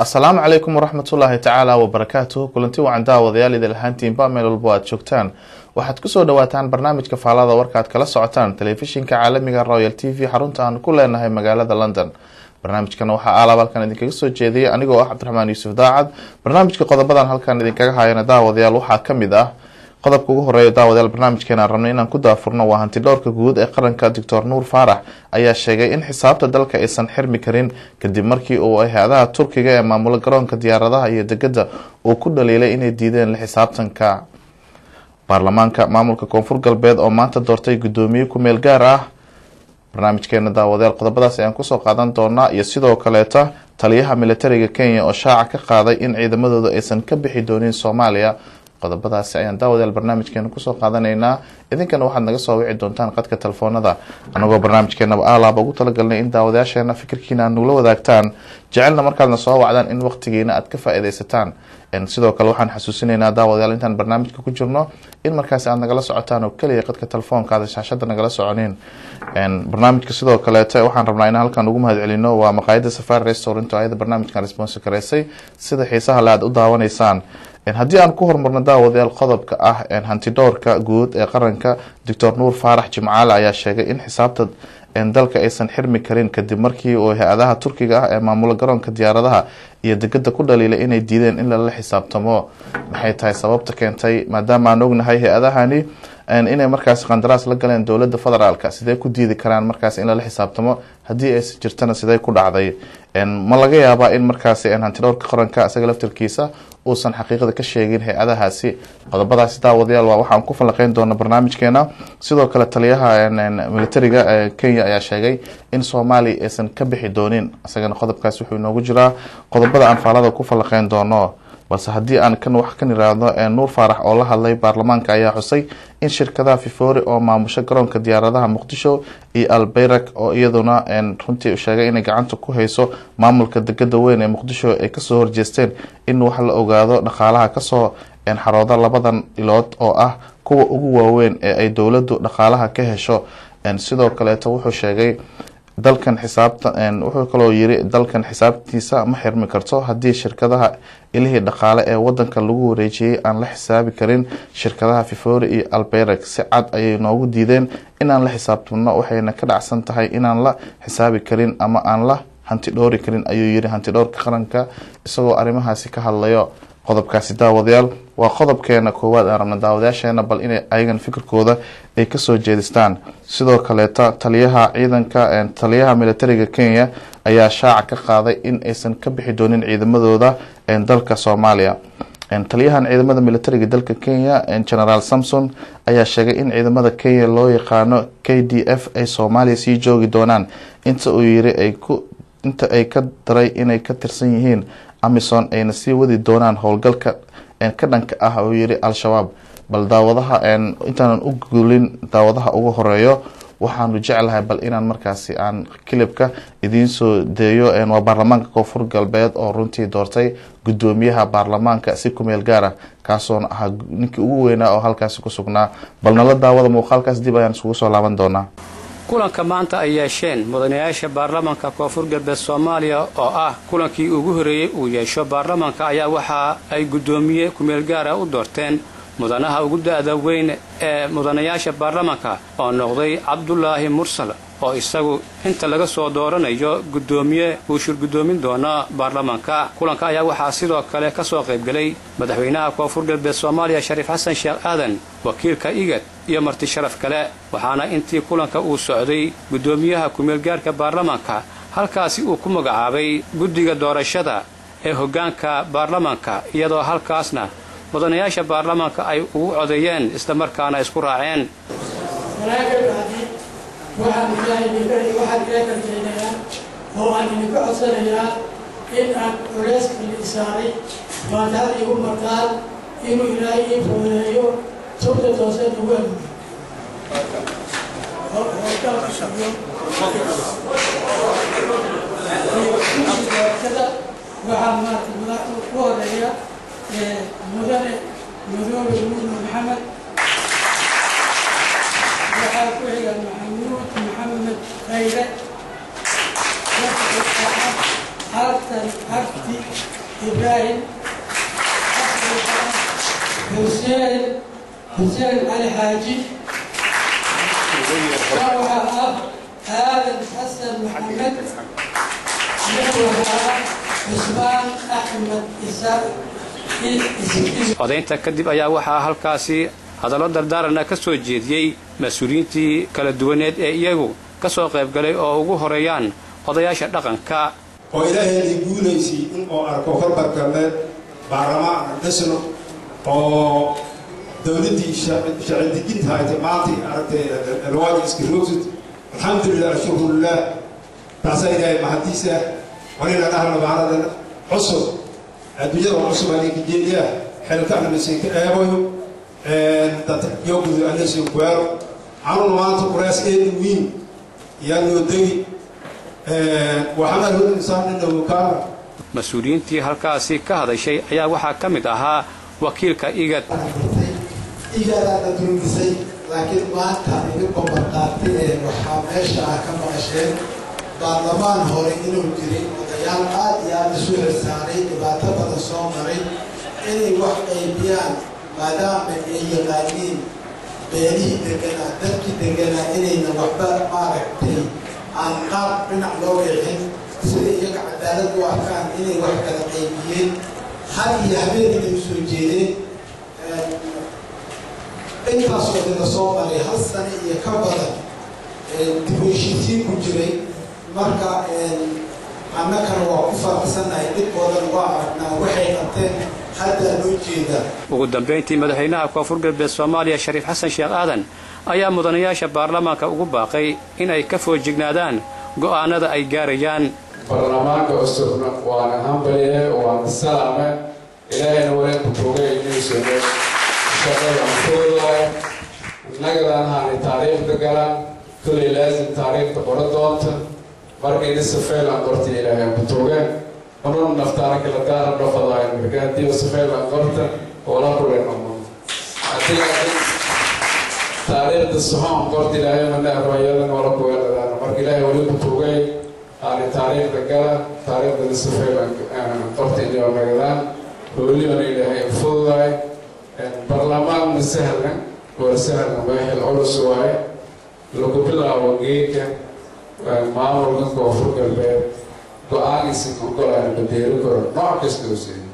asalaamu calaykum waraxmatullaahi tacaala wabarakaatuh kulanti wacan daawadayaal idil ahaantiinba meel walbo aad joogtaan waxaad kusoo dhawaataan barnaamijka faalada warkaad kala socotaan telefishinka caalamiga royal t v xarunta aan ku leenahay magaalada london barnaamijkan waxaa aalaab halkan idinkaga soo jeediyay anigoo ah cabdiraxmaan yuusuf daacad barnaamijka qodobadan halkan idinkaga hayana daawadayaal waxaa kamid ah qodobka ugu horeeya daawadayaal barnaamijkeena rabnay inaan ku daafurno waa hanti dhowrka guud ee qaranka doctor nuur faarax ayaa sheegay in xisaabta dalka aysan xirmi karin kadib markii uu hay-adaha turkiga ee maamula garoonka diyaaradaha iyo degada uu ku dhaliilay inay diideen la xisaabtanka baarlamaanka maamulka koonfur galbeed oo maanta doortay guddoomiye ku-meel gaar ah barnaamijkeena daawadayaal qodobadaas ayaan kusoo qaadan doonaa iyo sidoo kaleeta taliyaha militariga kenya oo shaaca ka qaaday in ciidamadooda aysan ka bixi doonin soomaaliya qodobadaasi ayaan daawadayaal barnaamijkeena kusoo qaadanaynaa idinkana waxaad naga soo wici doontaan qadka telefoonada anagoo barnaamijkeenaba aalaaba ugu talagalnay in daawadayaasheena fikirkiina aad nugula wadaagtaan jecelna markaadna soo wacdaan in waqtigiina aad ka faa-ideysataan sidoo kale waxaan xasuusinaynaa daawadayaal intaan barnaamijka ku jirno in markaasi aad nagala socotaan oo keliya qadka telefoonka aad shaashada nagala soconin barnaamijka sidoo kaleete waxaan rabnaa in halkan ugu mahad celino waa maqaayada safari restaurant oo ayada barnaamijkan responsi gareysay sida xiisaha le aad u daawanaysaan haddii aan ku hormarno daawadayaal qodobka ah hantidhowrka guud ee qaranka doctor nuur faarax jimcaale ayaa sheegay in xisaabta dalka aysan xirmi karin kadib markii uu hay-adaha turkiga ah ee maamula garoonka diyaaradaha iyo degada ku dhaliilay inay diideen in lala xisaabtamo maxay tahay sababta keentay maadaama aan ognahay hay-adahani inay markaas qandaraas la galeen dowlada federaalk sidee ku diidi karaan markaas in lala xisaabtamo haddii aysan jirtana sidee ku dhacday ma laga yaabaa in markaasi hantidhowrka qaranka isaga laftarkiisa uusan xaqiiqada ka sheegin hay-adahaasi qodobadaasi daawadayaal waa waxaan ku falanqeyn doona barnaamijkeena sidoo kale taliyaha militariga kenya ayaa sheegay in soomaaliya aysan ka bixi doonin isagana qodobkaas wuxuu inoogu jiraa qodobada aan faalada ku falanqeyn doono balse haddii aan kan wax kan iraahdo nuur faarax oo la hadlay baarlamaanka ayaa xusay in shirkadaha fifori oo maamusho garoonka diyaaradaha muqdisho iyo albeyrak oo iyaduna runtii sheegay inay gacanta ku hayso maamulka degada weyn ee muqdisho ay kasoo horjeesteen in wax la ogaado dhaqaalaha kasoo xarooda labadan ilood oo ah kuwa ugu waaweyn ee ay dowladu dhaqaalaha ka hesho sidoo kaleeto wuxuu sheegay dalkan xisaabta wuxuu kaloo yiri dalkan xisaabtiisa ma xirmi karto haddii shirkadaha ilihii dhaqaale ee wadanka lagu wareejiyey aan la xisaabi karin shirkadaha fifori iyo alberag si cad ayay noogu diideen inaan la xisaabtamno waxayna ka dhacsan tahay inaan la xisaabi karin ama aan la hanti dhoori karin ayuu yiri hanti dhowrka qaranka isagoo arrimahaasi ka hadlayo qodobkaasi daawadayaal waa qodobkeena koowaad aan rabna daawadayaasheena bal inay ayagan fikirkooda ay kasoo jeedistaan sidoo kaleeta taliyaha ciidanka taliyaha militariga kenya ayaa shaaca ka qaaday in aysan ka bixi doonin ciidamadooda dalka soomaaliya taliyahan ciidamada militariga dalka kenya generaal samson ayaa sheegay in ciidamada kenya loo yaqaano k d f ay soomaaliya sii joogi doonaan inta uu yiri inta ay ka daray inay ka tirsan yihiin amison ayna sii wadi doonaan howlgalka ka dhanka ah uu yiri al-shabaab bal daawadaha intaanan u gulin daawadaha ugu horeeyo waxaanu jeclahay bal inaan markaasi aan kilibka idiin soo deeyo waa baarlamaanka koonfur galbeed oo runtii doortay guddoomiyaha baarlamaanka si kumeel gaar ah kaasoona ahaa ninkii ugu weynaa oo halkaasi ku sugnaa bal nala daawada muuqaalkaas dib ayaan isugu soo laaban doonaa kulanka maanta ay yeesheen mudanayaasha baarlamaanka koonfur galbeed soomaaliya oo ah kulankii ugu horreeyey uu yeesho baarlamaanka ayaa waxa ay guddoomiye kumeel gaara u doorteen mudanaha ugu da-da weyn ee mudanayaasha baarlamaanka oo noqday cabdulaahi mursal oo isagu inta laga soo dooranayo guddoomiye uu shirguddoomin doona baarlamaanka kulanka ayaa waxaa sidoo kale ka soo qaybgelay madaxweynaha koonfur galbeed soomaaliya shariif xasan sheekh aadan wakiilka igad iyo marti sharaf kale waxaana intii kulanka uu socday guddoomiyaha kumeelgaarka baarlamaanka halkaasi uu ku magacaabay guddiga doorashada ee hoggaanka baarlamaanka iyadoo halkaasna mudanayaasha baarlamaanka ay ugu codeeyeen islamarkaana isku raaceen waxaan ilaahay karjeynayaa oo aan idinka codsanayaa in aan culeyska la isaaray faataha igu martaan inuu ilaahay ii fududeeyo tubta toose ugu amuda waxaa maarata madaxda ku horeeya mudane madoobe muudne maxamed waxaa ku xiga maxamuud maxamed khayre xasan cabdi ibraahim xuseen xuseen cali xaaji waxaa ah aadan xasan maxamed waxaa cusmaan axmed isa codaynta kadib ayaa waxaa halkaasi hadallo dardaarana ka soo jeediyey mas-uuliyiintii kala duwaneed ee iyagu ka soo qaybgalay oo ugu horeeyaan odayaasha dhaqanka oo ilaahaydii guulaysay in uu arko horbargalbeed baarlamaan dhisno oo dowladdii shacidijinta haytay maantay aragtay alwaaji iskaroogsid alxamdulilah alshukrulilah taasaa ilaahay mahadiisa walina dhahna baaradan cusub adduunyada cusub aninka jeediya xilkaana masiinka eebayo dad yogudu anasin kuwaaro canuna maanta quraas eedi wiin yaa noo degi waxaana hor insaan inahu kaana mas-uuliyiintii halkaasi ka hadashay ayaa waxaa ka mid ahaa wakiilka igad igaadaana durgisay laakiin maanta idinku barqaatay ee waxaa meesha ah ka maqasheen baarlamaan hore inuu jiray odayaal aad iyo aad isu xilsaaray dhibaato badan soo maray inay wax qaybiyaan maadaama ay yaqaaniin beelihii deganaa dadkii deganaa inayna waxba maaragtay aan qaab dhinac loo wixin sida iyaga cadaalad u arkaan inay wax kala qaybiyeen hal iyo habeen inay usoo jeedeen intaasoo dina soo maray hal sane iyo ka badan dib u heshiisiin ku jiray marka annakana waa ku faraxsannahay dhibkoodan waa aragnaa waxay qabteen haddaa loo jeedaa ugu dambayntii madaxweynaha koonfur galbeed soomaaliya shariif xasan sheekh aadan ayaa mudanayaasha baarlamaanka ugu baaqay in ay ka foojignaadaan go'aanada ay gaarayaan baarlamaanka cusubna waana hambalye waana salaame ilaahayna waleenku bogay inuusono shaqada fududahay innagadan haanay taariikhda galan kulay laasim taariikhda qoro doonta markayna safeelan qorta ilaahay butogeen unun naftaana kala daara dhofadahay marka haddii safeelan qorta oola kulen umun taariikhda soxoon qorta ilaahay mana arwayadan oola kuweeladaan marka ilaahay wali butogay aanay taariikhda gala taariikhdana safeelan qorta inoo nagadaan welibana ilaahay fududahay barlamaanna sahlan waa sahlan meexil culus waaye lagu bilaabo geedka maamulka koonfur galbeed go-aanaysan ogolaan badeero karo nooc kasta oo siiyo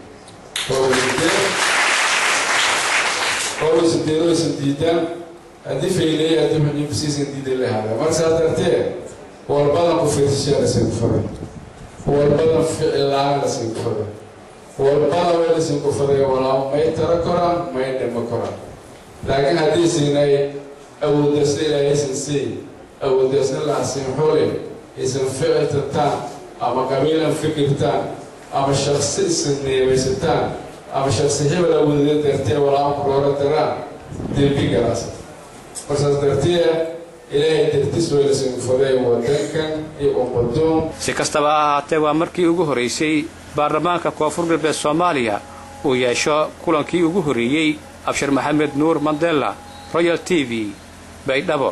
howlasadeeroysan diidaan haddii fayleeya haddii xuniimsiisan diidan lahada marka saas dartee walbadan ku fiirsashaa lasin faray walbadan ficilaan lasin faray walbada way lasin ku faray walaa may taro koraan may dhimo koraan laakiin haddii siinay awoodasna ilaahaysan sii awoodasna lahasin xuli isan ficiltataan ama qabiilan fikirtaan ama shaksi isan neebaysataan ama shaksi hebel awoodada dartee walaa kuroora daraan dembi galaas marsaas dartee ilaahay dartis way lasin faday wadankan iyo ummadoon si kastaba ha ahaatee waa markii ugu horaysay baarlamaanka koonfur galbeed soomaaliya uu yeesho kulankii ugu horreeyey abshir maxamed nuur mandela royal t v baydhabo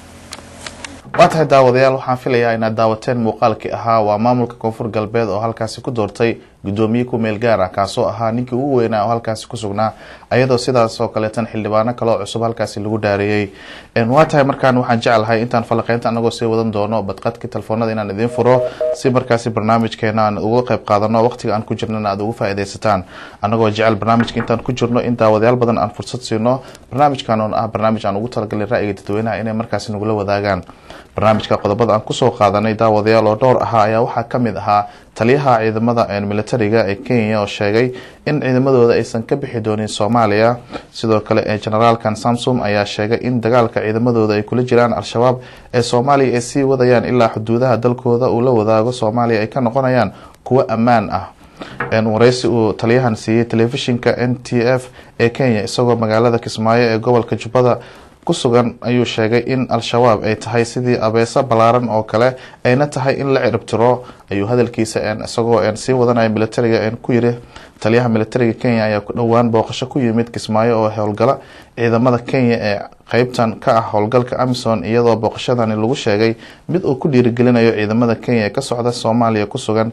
waa tahay daawadayaal waxaan filayaa inaad daawateen muuqaalkii ahaa waa maamulka koonfur galbeed oo halkaasi ku doortay gudoomiye ku meel gaar ah kaasoo ahaa ninkii ugu weynaa oo halkaasi ku sugnaa ayadoo sidaas oo kaleetan xildhibaano kaloo cusub halkaasi lagu dhaareeyey waa tahay markaan waxaan jeclahay intaan falaqeynta anagoo sii wadan doono badqadkii telefoonada inaan idiin furo si markaasi barnaamijkeena aan uga qayb qaadano waqtiga aan ku jirnana aad ugu faa-ideysataan anagoo jecel barnaamijka intaan ku jirno in daawadayaal badan aan fursad siino barnaamijkan oon ah barnaamij aan ugu talagalay ra-yiga dadweynaha inay markaasi nagula wadaagaan barnaamijka qodobada aan kusoo qaadanay daawadayaal oo dhowr ahaa ayaa waxaa kamid ahaa taliyaha ciidamada militariga ee kenya oo sheegay in ciidamadooda aysan ka bixi doonin soomaaliya sidoo kale generaalkan samsom ayaa sheegay in dagaalka ciidamadooda ay kula jiraan al-shabaab ee soomaaliya ay sii wadayaan ilaa xuduudaha dalkooda uu la wadaago soomaaliya ay ka noqonayaan kuwo ammaan ah wareysi uu taliyahan siiyey telefishinka n t f ee kenya isagoo magaalada kismaayo ee gobolka jubbada ku sugan ayuu sheegay in al-shabaab ay tahay sidii abeeso ballaaran oo kale ayna tahay in la ciribtiro ayuu hadalkiisa isagoo sii wadanaya militariga ku yiri taliyaha militariga kenya ayaa ku dhowaan booqasho ku yimid kismaayo oo howlgala ciidamada kenya ee qeybtan ka ah howlgalka amison iyadoo booqashadani lagu sheegay mid uu ku dhiirigelinayo ciidamada kenya ee ka socda soomaaliya ku sugan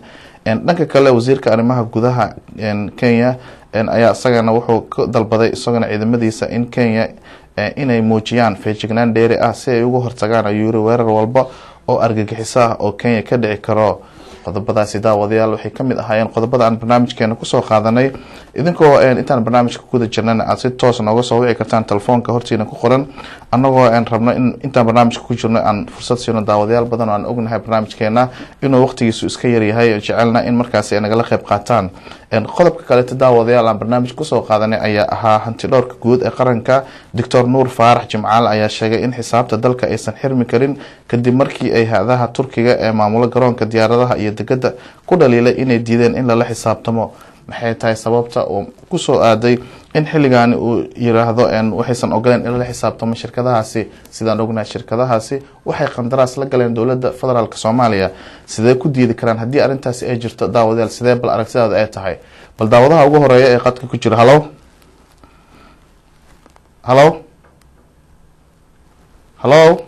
dhanka kale wasiirka arrimaha gudaha kenya ayaa isagana wuxuu ka dalbaday isagana ciidamadiisa in kenya inay muujiyaan feejignaan dheeri ah si ay uga hortagaan ayuu yiri weerar walba oo argagixiso ah oo kenya ka dhici karo qodobadaasi daawadayaal waxay kamid ahaayeen qodobada aan barnaamijkeena kusoo qaadanay idinkoo intaan barnaamijka kuguda jirnana aad si toos nooga soo wici kartaan telefoonka hortiina ku qoran annagoo rabno in intaan barnaamijka ku jirno aan fursad siino daawadayaal badan oo aan ognahay barnaamijkeena inuu waqtigiisu iska yaryahay jecelna in markaasi ay nagala qeyb qaataan qodobka kaleeto daawadayaal aan barnaamij kusoo qaadanay ayaa ahaa hanti dhowrka guud ee qaranka doctor nuur faarax jimcaale ayaa sheegay in xisaabta dalka aysan xirmi karin kadib markii ay ha-adaha turkiga ee maamulo garoonka diyaaradaha iyo degada ku dhaliilay inay diideen in lala xisaabtamo maxay tahay sababta uu kusoo aaday in xilligaani uu yiraahdo waxaysan ogoleen in lala xisaabtamo shirkadahaasi sidaan ognahay shirkadahaasi waxay qandaraas la galeen dowlada federaalk soomaaliya sidee ku diidi karaan haddii arrintaasi ay jirto daawadayaal sidee bal aragtidaada ay tahay bal daawadaha ugu horeeya ee qadka ku jira halo halo halo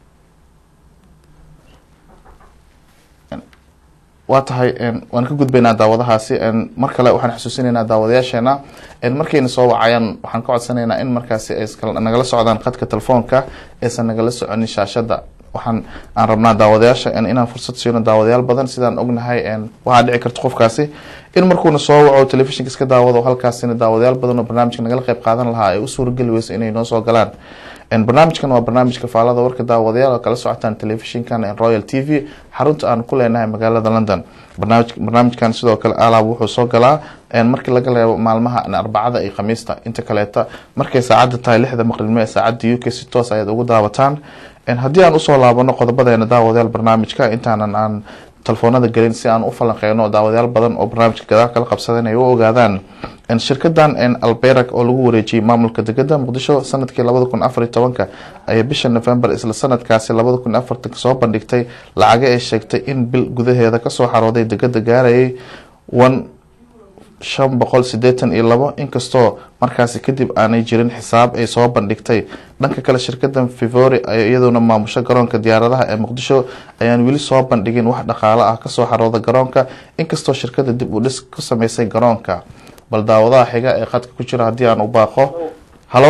waa tahay waan ka gudbaynaa daawadahaasi mar kale waxaan xusuusinaynaa daawadayaasheena markayna soo wacayaan waxaan ka codsanaynaa in markaasi ay nagala socdaan qadka telefoonka aysan nagala soconin shaashada waxaan aan rabnaa daawadayaasha inaan fursad siino daawadayaal badan sidaan ognahay waxaa dhici karta qofkaasi in markuuna soo waco telefishinka iska daawado halkaasina daawadayaal badan oo barnaamijka nagala qeyb qaadan lahaa ay u suurageli weyso inay noo soo galaan barnaamijkan waa barnaamijka faalada warka daawadayaal oo kala socotaan telefishinkan royal t v xarunta aan ku leenahay magaalada london barnaamijkan sidoo kale alaab wuxuu soo galaa markii laga reebo maalmaha arbacada iyo khamiista inta kaleeta markay saacada tahay lixda maqribnimo ee saacada u k si toos ayaad ugu daawataan haddii aan usoo laabano qodobadeena daawadayaal barnaamijka intaanan aan telefoonada gelin si aan u falanqeyno daawadayaal badan oo barnaamijka gadaal kala qabsadan ay u ogaadaan shirkadan alberak oo lagu wareejiyey maamulka degada muqdisho sanadkii labada kun afariy tobanka ayay bisha november isla sanadkaasi labada kun afartanka soo bandhigtay lacaga ay sheegtay in bil gudaheeda kasoo xarooday degada gaarayay one shan boqol sideetan iyo labo inkastoo markaasi kadib aanay jirin xisaab ay soo bandhigtay dhanka kale shirkadan fivori iyaduna maamusho garoonka diyaaradaha ee muqdisho ayaan weli soo bandhigin wax dhaqaalo ah kasoo xarooda garoonka inkastoo shirkada dib u dhis ku sameysay garoonka bal daawadaha xiga ee qadka ku jira haddii aan u baaqo halo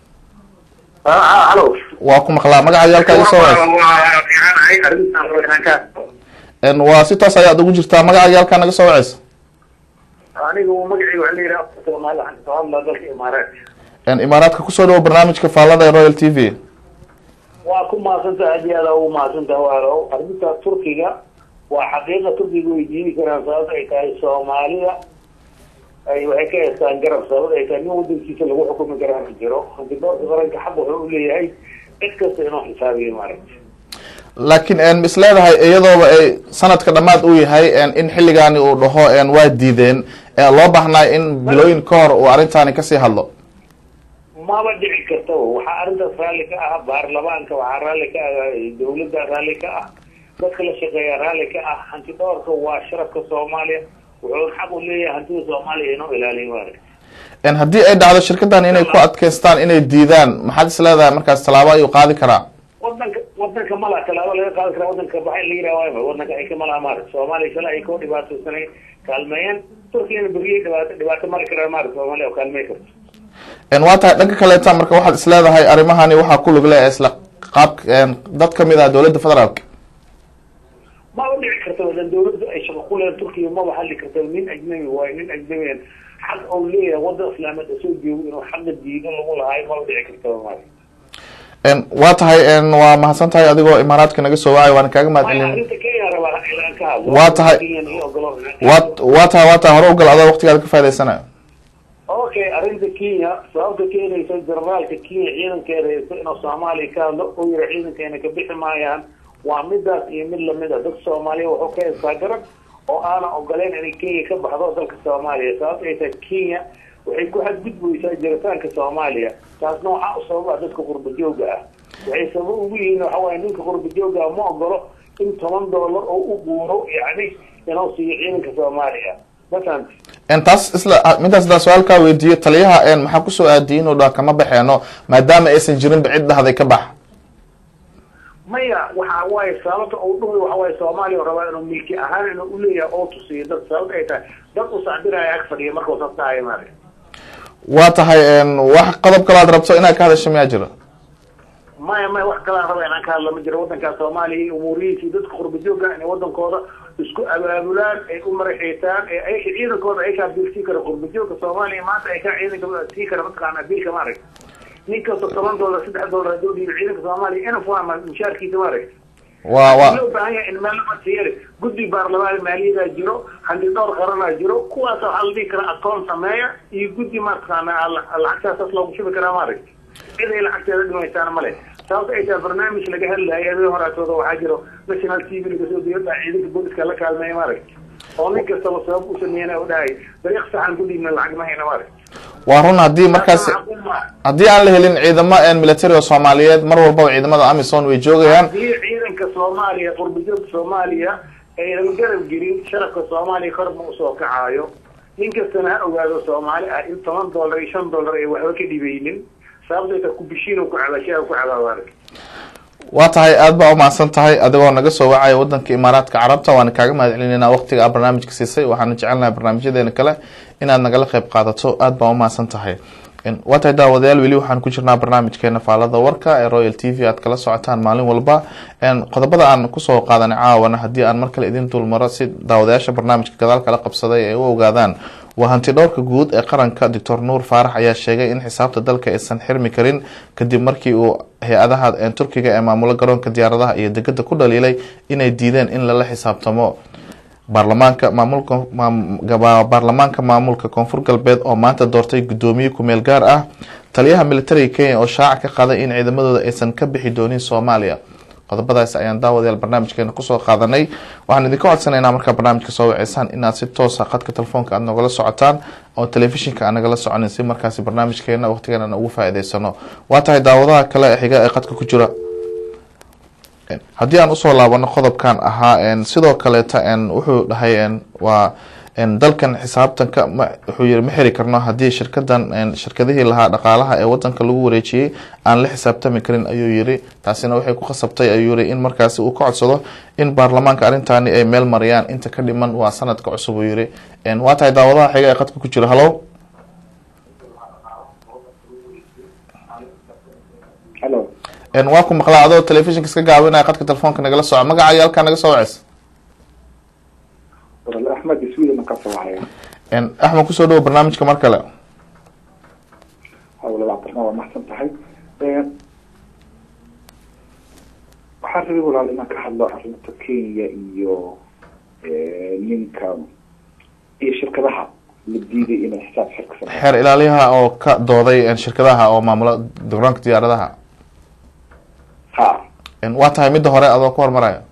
waa ku maqlaa magaca yaalka iga soo waceys waa si toos ayaad ugu jirtaa magaca yaalka naga soo waceysa anigu magacayga waxaa la yidhaha soomaali waxaan kasoo hadlaa dalka imaaraat imaaraadka kusoo dhawo barnaamijka faalada ee royal t v waa ku mahadsantaha aad iyo aada ugu mahadsantaha waalow arrinta turkiga waa xaqiiqa turkiga way diidi karaan sababta ay tahay soomaalida ay waxay ka heestaan garab sababta ay tahay nin wadankiisa lagu xukumi karaa ma jiro hantidoorka qaranka xaq wuxuu uleeyahay cid kasta inuu xisaabiyo maaragta laakiin is leedahay iyadooba ay sanadka dhamaad u yahay in xilligaani uu dhaho waa diideen loo baahnay in bilooyin ka hor uu arrintaani kasii hadlo maba dhici karta waxaa arrintaas raalli ka ah baarlamaanka waxaa raalli ka ah dawladda raalli ka ah dadka la shaqeeya raalli ka ah hanti dhoorka waa sharafka soomaaliya wuxuuna xaq u leeyahay hantida soomaaliya inuu ilaaliyo maaragta haddii ay dhacdo shirkadan inay ku adkeystaan inay diidaan maxaad is leedahay markaas tallaabo ayuu qaadi karaa wadanka wadanka malaa tallaabo laga qaadi karaa wadanka baxa la yidhaha waayma wadanka ay ka malaha maarata soomaaliya shala ay koo dhibaataysanay kaalmeeyeen turkiyana beriyay dhibaato dhibaato mari karaan maarata soomaaliya oo kaalmey karto waa tahay dhanka kaleeta marka waxaad is leedahay arrimahani waxaa ku lug leh isla qaab dad kamid ah dowladda federaalka maba dhici karta wadan dawladda ay shaqo ku leedahay turkiya maba hadli karta nin ajnabi waayo nin ajnabiyan xaq ou leeyahay wadan islaameed soo joogo inuu xaqa diido lagu lahaay maba dhici karta maarata waa tahay waa mahadsan tahay adigoo imaaraadka naga soo wacay waana kaaga mahad celin arrinta kenya rabaa inaan ka hadlo Waa tahay- Kenyan ii ogolo inaan ka wa hadlo. waa tahay waa tahay hore ugal adoo waqtigaada ka faa'idaysanayo okay arrinta kenya sababta keenaysa generaalka kenya ciidankeeda haysta inuu soomaaliya ka hadlo oo yira ciidankeena ka bixi maayaan waa midaas iyo mid lamid a dadka soomaaliya wuxuu ka haystaa garab oo aanan ogoleyn inay kenya ka baxdo dalka soomaaliya sababta ay tahay kenya waxay ku xadgudbaysaa jiritaanka soomaaliya taasna waxaa u sababa dadka qurba jooga ah waxay sabab ugu yihiin waxa waaye ninka qurba jooga ah ma ogolo in toban doolar oo u guuro yacni inuu siiyo ciidanka soomaaliya mafahamti En taas isla midaas daa su-aalkaa weydiiyo taliyaha en maxaa kusoo aadiyay inuu dhaha kama baxeeno maadaama aysan jirinba cid dhahday ka bax maya waxa waaye sababta uu dhuhay waxa waaye soomaaliya rabaa inuu milki ahaan inuu uleeyahay oo tusiyo dad sababta ay tahay dad u sacbinaya ag fadhiya markuu sastaaya maare waa tahay wax qodob kale aad rabto inaad ka hadasho miyaa jiro maya maya wax kalaan raba inaan ka hadla ma jiro waddankaa soomaaliya iyo umuurihiisii dadka qurbajooga inay waddankooda isku abaabulaan ay u maraxeetaan ee ay ciidankooda ay kaa biilsii kara qurbajooga soomaaliya maanta ay kaa ciidanka sii kara mataqaanaa biilka maarag nin kasta toban dollar saddex dollar hadduu dhiibo ciidanka soomaaliya inaf waa mushaarkiisa maarag waa waa loo baahan yahay in meel lamasiyare guddi baarlamaan maaliyadaa jiro handi dhowr qaranaa jiro kuwaas waxaa la dhihi karaa akoon sameeya iyo guddi mataqaanaa lacagtaasaas loogu shubi karaa maarag cid ay lacagteeda dhimaysaana male sababta ay tahay barnaamij laga hadlayo habeen horaatooda waxaa jiro national t v laga soo diyada ciidanka booliska la kaalmeeya maarag oo nin kastaba sabab u sameeyana u dhahay dariiq saxan ku dhiibna lacag ma hayna maarag waa run haddii markaas haddii aan la helin ciidamo military oo soomaaliyeed mar walbaba ciidamada amison way joogayaan haddii ciidanka soomaaliya qurbajoogka soomaaliya aynan garab gelin sharafka soomaaliya korma usoo kacaayo nin kastana ha ogaado soomaali ah in toban dollar iyo shan dollar ay waxba ka dhibaynin sababtayta kubishiin ku cabashaa ku cabaabaarag waa tahay aada baa umahadsan tahay adigoo naga soo wacaya wadanka imaaraadka carabta waana kaaga mahad celinayna waqtiga aad barnaamijka siisay waxaana jecelnahay barnaamijyadeena kale inaad nagala qeyb qaadato aada baa umahadsan tahay waa tahay daawadayaal weli waxaan ku jirnaa barnaamijkeena faalada warka ee royal t v aad kala socotaan maalin walba qodobada aan kusoo qaadanay caawana haddii aan mar kale idin dulmaro si daawadayaasha barnaamijka gadaal kala qabsaday ay u ogaadaan waa hanti dhowrka guud ee qaranka doctor nuur faarax ayaa sheegay in xisaabta dalka aysan xirmi karin kadib markii uu hay-adaha turkiga ee maamulo garoonka diyaaradaha iyo degada ku dhaliilay inay diideen in lala xisaabtamo baarlamaanka maamulka baarlamaanka maamulka koonfur galbeed oo maanta doortay guddoomiye kumeel gaar ah taliyaha militariga kenya oo shaaca ka qaday in ciidamadooda aysan ka bixi doonin soomaaliya qodobadaas ayaan daawadayaal barnaamijkeena kusoo qaadanay waxaan idinka codsanaynaa markaa barnaamijka soo waceysaan inaad si toosa khadka telefoonka aad nogala socotaan oo telefishinka aan nagala soconin si markaasi barnaamijkeena waqtigeena aan ugu faa-iideysano waa tahay daawadaha kale ee xiga ee khadka ku jira haddii aan usoo laabano qodobkan ahaa sidoo kaleeta wuxuu dhahay waa dalkan xisaabtanka wuxuu yiri ma xiri karno haddii shirkadan shirkadihii lahaa dhaqaalaha ee wadanka lagu wareejiyey aan la xisaabtami karin ayuu yiri taasina waxay ku khasabtay ayuu yiri in markaasi uu ka codsado in baarlamaanka arrintaani ay meel mariyaan inta ka dhiman waa sanadka cusub uu yiri waa tahay daawadaha xiga ee qadka ku jira hallo waa ku maqlaa adoo telefishinka iska gaabinaya qadka telefoonka nagala soco magaca iyo halkaa naga soo waceys axmed iswiilan ka soo wacaya axmed kusoo dhawo barnaamijka mar kale hawlabaatarna waa maxsan tahay waxaan rabay walaal inaan ka hadlo arrinta kenya iyo ninka iyo shirkadaha la diiday inay xisaab xirka sameeyaan xeer ilaaliyaha oo ka dooday shirkadaha oo maamula garoonka diyaaradaha ha waa tahay midda hore adoo ku hormaraya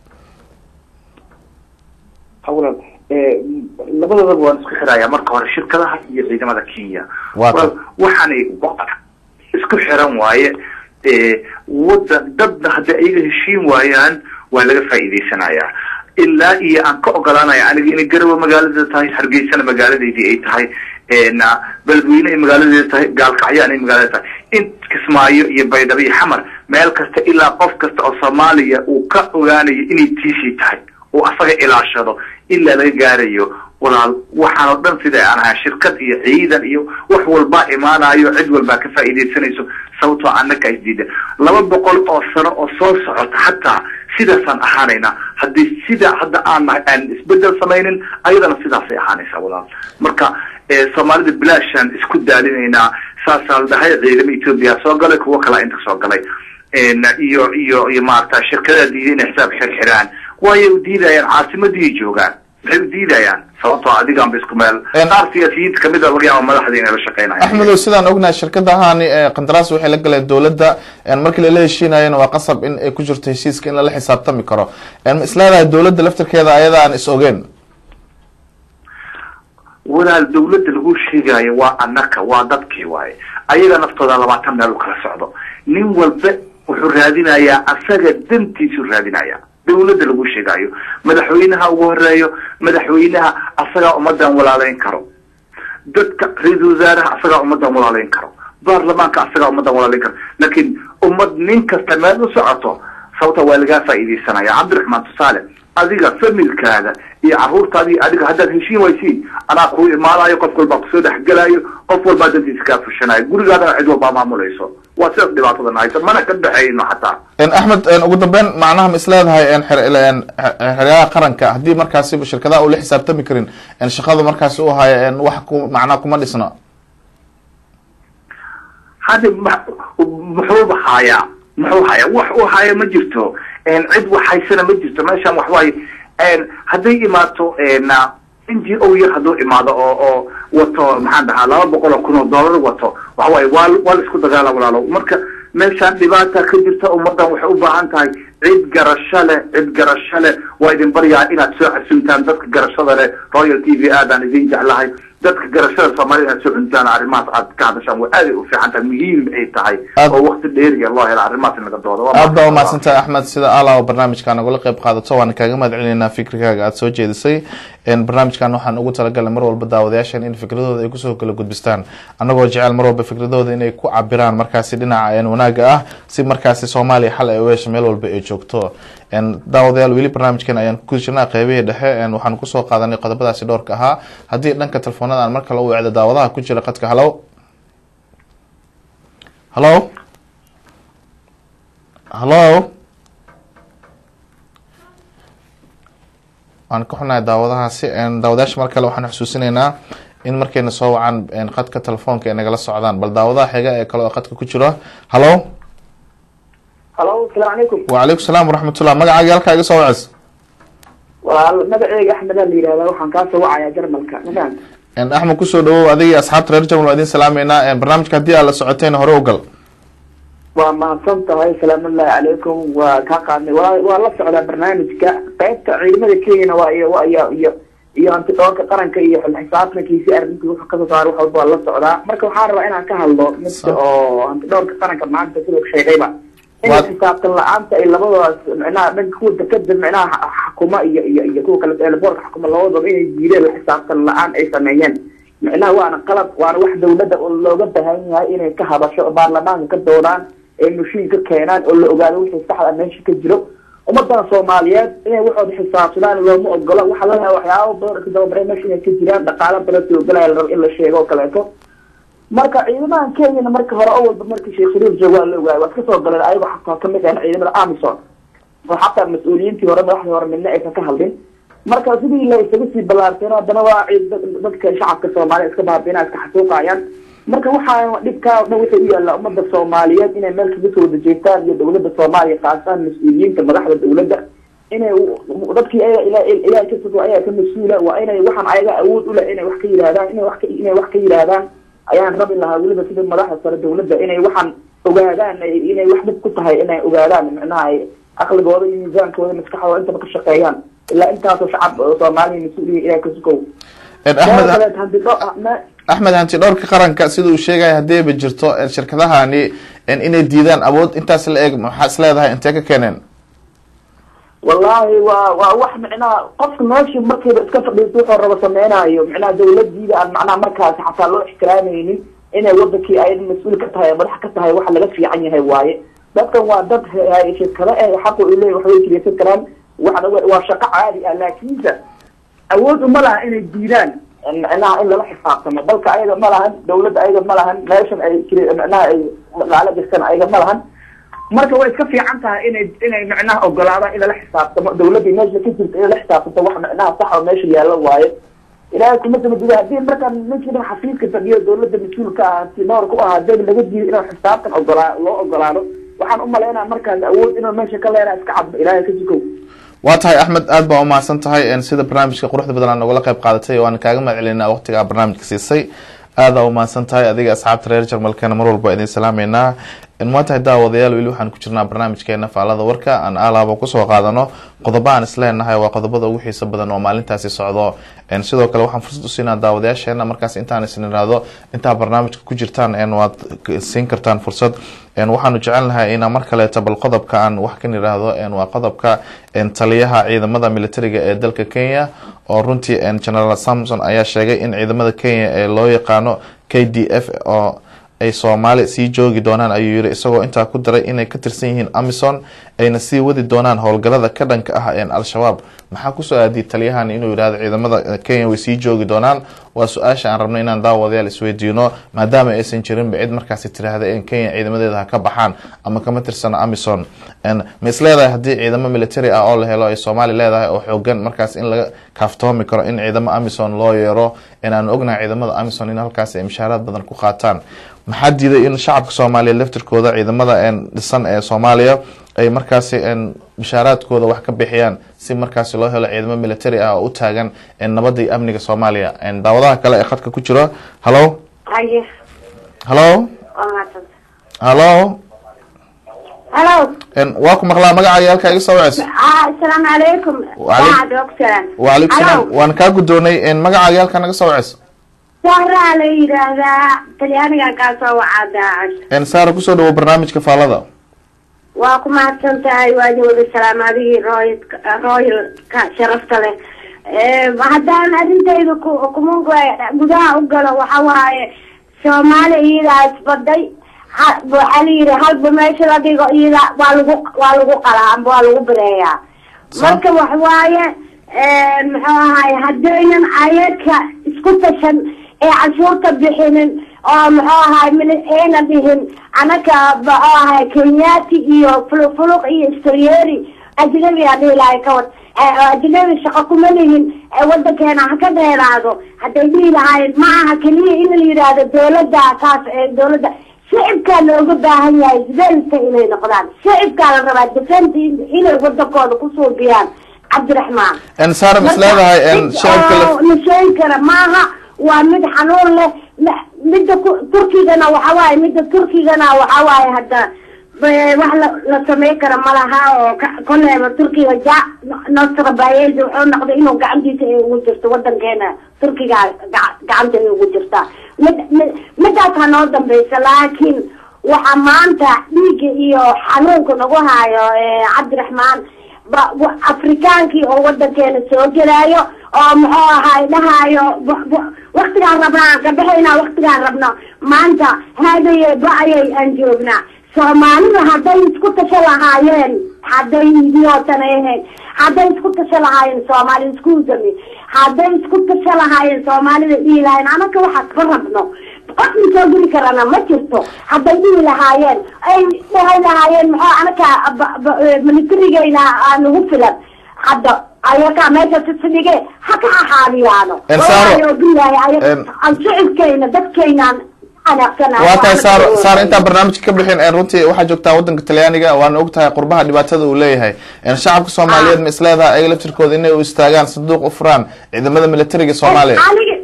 ha walaal labadoodaba waan isku xiraya marka hore shirkadaha iyo ciidamada kenya Waa ta- walaal waxaanay wa- isku xiran waaye wadan dadna hadday ayaga heshiin waayaan waa laga faa'iidaysanayaa ilaa iyo aan ka ogolaanaya aniga inay garowe magaaladeeda tahay hargeysana magaaladeedii ay tahay na beledweyne ay magaaladeeda tahay gaalkacyaan ay magaaladeeda tahay in kismaayo iyo baydhabo iyo xamar meel kasta ilaa qof kasta oo soomaaliya uu ka ogaanayo inay tiisii tahay oo asaga ilaashado ilaa laga gaarayo walaal waxaan oo dhan sida aan ahaa shirkad iyo ciidan iyo wax walbaa imaanayo cid walbaa ka faa'iidaysanayso sababtoo annaka isdiida laba boqol oo sano oo soo socota xataa sidaasaan ahaanayna haddii sida hadda aan nahay aan isbedel samaynin ayadana sidaasay ahaanaysaa walaal marka eh, soomaalida bilaashaan isku daalinaynaa saasaa la dhahay ciidamo etoobiya soo galay kuwo kalaa inta soo galay En, iyo iyo iyo maarata shirkadaha diiday inay xisaab xirxiraan waayo u diidayaan caasimadii joogaan maxay u diidayaan sababtoo adigaanba isku meel En- qaar siyaasiyiinta kamid a laga yaaba madaxda inay la shaqeynayaan axmedow sidaan ognahay shirkadahani ee qandaraas waxay la galeen dowladda markii lala heshiinayana waa qasab in ay ku jirto heshiiska in lala xisaabtami karo ma isleedahay dowladda laftirkeeda ayada aan is ogeen walaal dawladda lagu sheegayo waa anaka waa dadkii waaye ayaga naftooda labaatan meel u kala socdo nin walba wuxuu raadinayaa asaga dantiisu raadinaya dawladda lagu sheegayo madaxweynaha ugu horeeyo madaxweynaha asagaa ummadan walaaleyn karo dadka ra-iisul wasaaraha asagaa ummadan walaaleyn karo baarlamaanka asagaa ummadan walaaleyn karo laakiin ummad nin kasta meel u socoto sababta waa lagaa faa'iidaysanaya cabdiraxmaan tusaale adiga familkaada iyo caruurtaadii adiga haddaad heshiin waysiin anaa kuu imaanayo qof walbaa kusoo dhexgelayo qof walbaa dantiisa kaa fushanayo gurigaadana cid walbaa maamulayso waa sidaas dhibaatadan haysa mana ka dhexayno xataa axmed ugu dambeyn macnaha ma isleedahay xeryaha qaranka haddii markaasi shirkadaha uu la xisaabtami karin shaqada markaasi u haya wax ku macnaha kuma dhisno hadda muxuuba hayaa muxuu hayaa wax uu haya ma jirto cid wax haysana ma jirto meeshan wax waaye hadday imaato n g o yar hadduu imaado oo oo wato maxaan dhahaa laba boqol oo kun oo dollar wato waxa waaye waa waa la isku dagaala walaalo marka meeshaan dhibaata ka jirta ummadan waxay u baahan tahay cid garasho leh cid garasho leh waa idin baryaa inaad soo xasuntaan dadka garashada leh royal t v aadaan idin jeclahay dadka garashada soomaalida inaad soo cuntaan arrimahaas aad ka hadashaan way aaday u fiican tahay muhiim ay tahay oo wakti dheeriya loo helo arrimahaas in laga doodo aad baa umahadsantahay axmed sida alaw barnaamijka nagula qayb qaadato waana kaaga mahad celinaynaa fikrigaaga aada soo jeedisay barnaamijkan waxaan ugu talagalnay mar walba daawadayaashan in fikradooda ay kusoo kala gudbistaan annagoo jecel mar walba fikradooda inay ku cabiraan markaasi dhinaca wanaaga ah si markaasi soomaaliya xal ay u hesho meel walba ay joogto daawadayaal weli barnaamijkan ayaan ku jirnaa qeybihii dhexe waxaan kusoo qaadanay qodobadaasi dhowrka ahaa haddii dhanka telefoonada aan mar kale u wecdo daawadaha ku jira qadka halow halo halo waan ka xunahay daawadahaasi daawadayaasha mar kale waxaan xusuusinaynaa in markayna soo wacaan qadka telefoonka ay nagala socdaan bal daawadaha xiga ee kale oo qadka ku jiro halo halo asalaamu calaykum wacalaykum salaam waraxmatullah magacaaga halkaa iga soo wacis walaal magaceyga axmedaa la yihahdaa waxaan kaa soo wacayaa jarmalka mafahant axmed kusoo dhawow adiga asxaabta reer jarmal waa idin salaameynaa barnaamijka haddii aad la socoteen hore u gal waa mahadsan tahay salaamullahi calaykum waa kaa qaadnay wa waa la socdaa barnaamijka qaybta ciidamada kenyana waa iyo iyo iyo iyo antidhoorka qaranka iyo xisaabtankiisi arrintii wuxuu kasoo saaray wax walba waa la socdaa marka waxaan rabaa inaan ka hadlo midka oo antidhoorka qaranka maanta siduu sheegayba inay xisaabtan la-aanta ay labadaas micnaha dhanka kuwa dekada micnaha xakuma iyo iyo iyo kuwa kale eelaboorka xakuma labadaba inay diideen la xisaabtan la-aan ay sameeyeen micnaha waana qalab waana wax dawladda oo looga baahan yahay inay ka hadasho oo baarlamaanka ka doodaan ee mushiin ka keenaan oo la ogaado wixii saxda meesha ka jiro ummadana soomaaliyeed inay waxooda xisaabsadaan looma ogolo waxaa lalaha waxyaaba badan ka dababare meesha inay ka jiraan dhaqaalo badan soo galaya la rabo in la sheego oo kaleeto marka ciidamahan kenyana marka hore o walba markii sheekh shariif joogo waa la ogaay waa iska soo galeen ayago xataa kamid ah ciidamada amison oo xataa mas-uuliyiintii hore madaxdii hore midna aysan ka hadlin marka sidii la isaga sii ballaarteen haddana waa dadka shacabka soomaaliya iska baabina iska xasuuqayaan marka waxaa dhibkaa o dhan waxay u yaallaa ummada soomaaliyeed inay meel kaga soo wada jeestaan iyo dawladda soomaaliya khaasaan mas-uuliyiinta madaxda dawladda inay dadkii ayaga ilahay ka sugo ayaga ka mas-uula waa inay waxaan ayaga awood uleh inay wax ka yidhahdaan inay wax ka inay wax ka yidhaahdaan ayaan rabi lahaa weliba sida madaxda sare dawladda inay waxaan ogaadaan inay wax dhib ku tahay inay ogaadaan micnaha ay aqligooda iyo miisaankooda maskaxdooda intaba ka shaqeeyaan ilaa intaasoo shacab soomaaliya mas-uuliya ilahay ka sugow axmed hanti dhowrka qaranka sida uu sheegaya haddiiba jirto shirkadahani inay diidaan awood intaas la eeg maxaa is leedahay intee ka keeneen wallahi waa waa wax micnaha qofka meeshii markiiba iska fadhiisto wuxuu rabo sameynayo micnaha dawladiida aan macnaha markaasi xataa loo ixtiraamaynin inay wadankii ay mas-uul ka tahay madax ka tahay wax laga fiican yahay waaye dadkan waa dad shirkado eh xaqu u leeyahy waxbay kireysan karaan waxna waa shaqo caadi ah laakiinse awood uma laha inay diidaan micnaha in lala xisaabtamo dalka ayaga ma lahan dawladda ayaga ma lahan meeshan ay micnaha ay dhaqaalo jirtan ayaga ma lahan marka way iska fiican tahay inay inay micnaha ogolaadaan in lala xisaabtamo dawladda meesha ka jirta in lala xisaabtanto wax micnaha sax oo meesha yaalo waaye ilaahay kuma samadiida haddii markaan ninkii xafiiska fadhiyo dawladda mas-uulka ah tinoor ku ahaa deg laga diido inaan xisaabtan ogolaa loo ogolaado waxaan umalaynaa markaas awood inuu meesha ka leenaa iska cadbo ilaahay ka jikow waa tahay axmed aad baa umahadsan tahay sida barnaamijka quruxda badan aa nogala qayb qaadatay waan kaaga mahad celinaa waqtigaa barnaamijka siisay aada umahadsan tahay adiga asxaabta reer jarmalkana mar walba idin salaameynaa waa tahay daawadayaal weli waxaan ku jirnaa barnaamijkeena faalada warka aan aalaaba kusoo qaadano qodobo aan isleenahay waa qodobada ugu xiisa badan oo maalintaasi socdo sidoo kale waxaan fursad usiinaa daawadayaasheena markaas intaan isin iraahdo intaa barnaamijka ku jirtaan waad siin kartaan fursad waxaanu jecelnahay inaa mar kaleeto bal qodobka aan wax kan iraahdo waa qodobka taliyaha ciidamada militariga ee dalka kenya oo runtii general samson ayaa sheegay in ciidamada kenya ee loo yaqaano k d f oo ay soomaali sii joogi doonaan ayuu yiri isagoo intaa ku daray inay ka tirsan yihiin amison ayna sii wadi doonaan howlgalada ka dhanka ah een al-shabaab maxaa kusoo aadiyay taliyahan inuu yidhahdo ciidamada kenya way sii joogi doonaan waa su-aasha aan rabno inaan daawadayaal isweydiino maadaama aysan jirinba cid markaasi tiraahda in kenya ciidamadeeda ha ka baxaan ama kama tirsano amison ma is leedahay haddii ciidamo military ah oo la helo ay soomaali leedahay oo xoogan markaas in laga kaaftoomi karo in ciidamo amison loo yeero aan ognahay ciidamada amison in halkaas ay mushaaraad badan ku qaataan maxaa diiday in shacabka soomaaliya laftirkooda ciidamada dhisan ee soomaaliya ay markaasi mushaaraadkooda wax ka bixiyaan si markaasi loo helo ciidamo military ah oo u taagan nabada iyo amniga soomaaliya daawadaha kale ee khadka ku jiro hallo hallo hallo halo waa ku maqlaa magacaaga halkaa iga soo waceyso asalaamu calaykum wacalaykum salaam waan kaa guddoonay magacaaga halkaa naga soo waceyso sahraa la yidhaahdaa talyaaniga kaa soo wacaa daacash saara kusoo dhawo barnaamijka faalada waa ku mahadsan tahay waadi wada salaam adigii roy royalka sharafta leh haddaan arrintayda kuma gudaha u galo waxa waaye soomaali iyadaa isbaday waxaa la yidhi halba meesha la dhigo iyada waa lagu waa lagu qalaa amba waa lagu bireeyaa marka waxwaaye muxuu ahaay haddaynan ayaka isku tashan ee cashuurta bixinin oo muxuu ahaay ayna dhihin anaka muxuu ahaay kenyati iyo fulufuluq iyo stryeeri ajnabi a dhihi lahay kawad ajnabi shaqo kuma lihin wadankeena ha ka dheeraado hadday dhihi lahaayeen ma aha keliya in la yidhaahdo dawladda taas dawladda shicibkaa looga baahan yahay defensa inay noqdaan shicibkaa la rabaa defensa inay wadankooda kusuubiyaan cabdiraxmaan saara mis leedahay la sheegi kara maaha waa mid xanuun leh midda turkigana waxawaaye midda turkigana waxawaaye hadda wax la samey kara malaha oo koleeba turkiga ja nostra bayeldi wuxuu noqday inuu gacantiisa ay ugu jirto wadankeena turkiga gacanta ay ugu jirtaa mid midaas ha noo dambeysa laakiin waxa maanta dhiigga iyo xanuunka nagu haayo cabdiraxmaan afrikaankii oo wadankeena soo gelaayo oo muxuu ahaay dhahaayo waktigaan rabnaa aan ka bixaynaa waktigaan rabno maanta haadaye ba-ayay aan joognaa soomaalida hadday isku tasho lahaayeen hadday idiyootan ahayn hadday isku tasho lahaayeen soomaalida iskuudami hadday isku tasho lahaayeen soomaalida dhihi lahayen anaka waxaas ka rabno qofna soo geli karana ma jirto hadday dhihi lahaayeen ay dhahay lahaayeen maxaa anaka militarigeyna nagu filan hadda ayakaa meesha sisdhige ha ka axaadiyaano bilahay aan shicibkeyna dadkeynaan waa tahay saar saar intaan barnaamijka ka bixin runtii waxaa joogtaa wadanka talyaaniga waana og tahay qurbaha dhibaatada uu leeyahay shacabka soomaaliyeed ma isleedahay ayaga laftirkooda inay u istaagaan sanduuq u furaan ciidamada militariga soomaaliya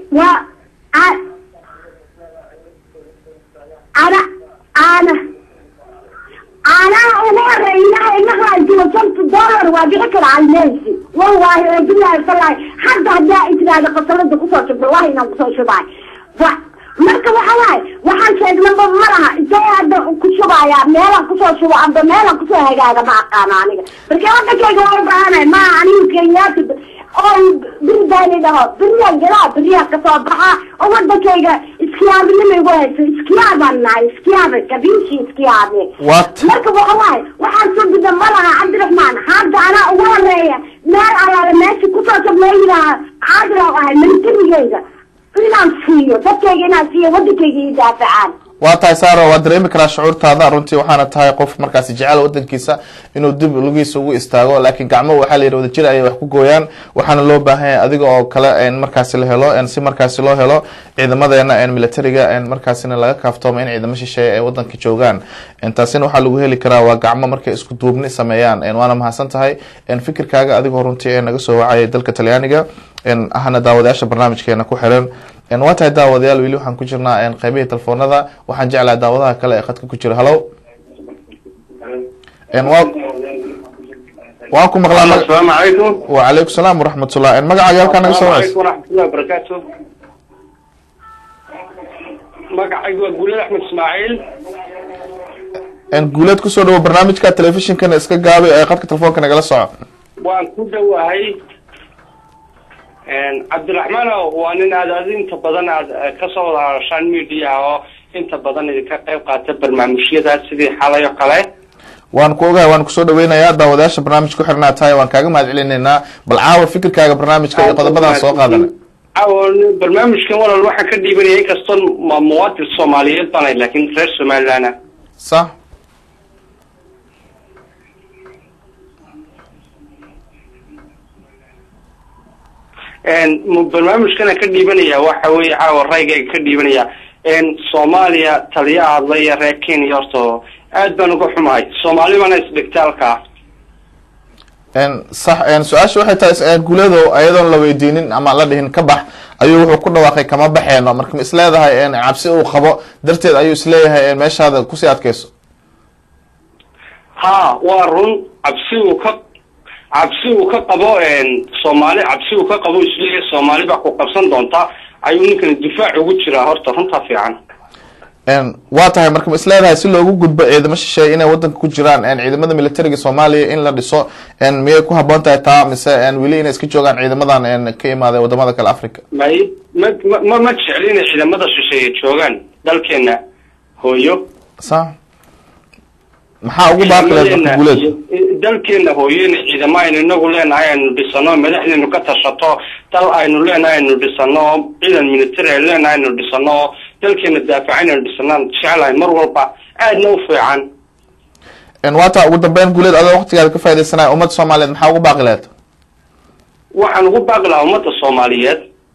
ana ana anaa ugu horeeya inahaajiro shanta dollar waa bixi kara almeysi wallahi oo bilahi salahi hadda haddaa itirahda qasalada kusoo shub wallahi inaan kusoo shubaay marka waxa waaye waxaan sheegnaba ma laha intee hadda ku shubaya meelaan kusoo shubo amba meelaan kusoo hagaaga ma aqaano aniga marka wadankayga waa ubaahanay ma aniga kenyaati oo biridaani dhaho beriyan galaa beriyaa kasoo baxa oo wadankayga iskiyaabinima igu hayso iskiyaabaan nahay iskiyaaba kabiishi iskiyaabe marka waxa waaye waxaan soo guda ma laha cabdiraxmaan hadda anaa ugu horeeya meel alaale meesha kusoo shub loo yidhaaha caadil ahay militarigeyga inaan siiyo dadkayga inaan siiyo wadankayga ii daafacaan waa tahay saaro waa dareemi karaa shucuurtaada runtii waxaana tahay qof markaasi jecel wadankiisa inuu dib lugihiisa ugu istaago laakiin gacmo waxaa la yidhi wadajir ayay wax ku gooyaan waxaana loo baahan yahay adiga oo kale markaasi la helo si markaasi loo helo ciidamadeena militariga markaasina laga kaaftoomo in ciidamo shisheeye ay wadanka joogaan taasina waxaa lagu heli karaa waa gacmo markay isku duubni sameeyaan waana mahadsan tahay fikirkaaga adigoo runtii naga soo wacayay dalka talyaaniga ahna daawadayaasha barnaamijkeena ku xiran waa tahay daawadayaal weli waxaan ku jirnaa qeybihii telefoonada waxaan jeclahay daawadaha kale ee khadka ku jira hallo waan ku maqlaa asalaamu calaykum wacalaykum salaam waraxmatullah magacaaga halkaa naga soo waceysa waraxmatullahi wabarakaatu magacaygu waa guulad axmed ismaaciil guuleed kusoo dhawo barnaamijka telefishinkana iska gaabay ee khadka telefoonka nagala soco waan ku dhowahay cabdiraxmaano waa nin aad aad inta badan aad kasoo wada hadashaan mediaha oo inta badan idinka qayb qaata barnaamijyadaas sidii xalay oo kale waan ku ogahay waan kusoo dhaweynayaa daawadayaasha barnaamij ku xirnaa tahay waan kaaga mahad celinaynaa bal caawa fikirkaaga barnaamijka iyo qodobadaan soo qaadana caawa barnaamijkan walaal waxaan ka dhiibanaya inkastoo ma muwaadin soomaaliyeed baan ahay laakiin reer somaliland ah sax barnaamijkana ka dhiibanaya waxa weeye caawa raygayga ka dhiibanaya soomaaliya taliya hadlaya reer kenya horta aad baan uga xumahay soomaali bana isdhigtaalka sax su-aasha waxay tahay guulado ayadoon la weydiinin ama la dhihin ka bax ayuu wuxuu ku dhawaaqay kama baxeeno marka ma isleedahay cabsi uu qabo darteed ayuu isleeyahay meeshaada kusii adkeyso ha waa run cabsi uu ka cabsi uu ka qabo soomaali cabsi uu ka qabo isleeyahay soomaali baa ku qabsan doonta ayuu ninkani difaac ugu jiraa horta runtaa fiican waa tahay marka ma isleedahay si loogu gudbo ciidamo shisheeye inay wadanka ku jiraan ciidamada militariga soomaaliya in la dhiso miyay ku haboon tahay taa mise weli inay iska joogaan ciidamadan ka imaaday wadamada kale africa may ma ma ma jecli inay ciidamada shisheeye joogaan dalkeena hooyo sa maxaa ugu baaqileed marka guuleed dalkeena hooyo inay ciidamo aynu inagu leenahay aynu dhisano madaxdeenu ka tashato dal aynu leenahay aynu dhisano ciidan military aynu leenahay aynu dhisano dalkeena daafaca inaynu dhisanaan jeclahay mar walba aadna u fiican waa taa ugu dambeyn guuleed adoo waqtigaada ka faidaysanaya ummadda soomaaliyeed maxaa ugu baaqileed waxaan ugu baaqi lahaa ummadda soomaaliyeed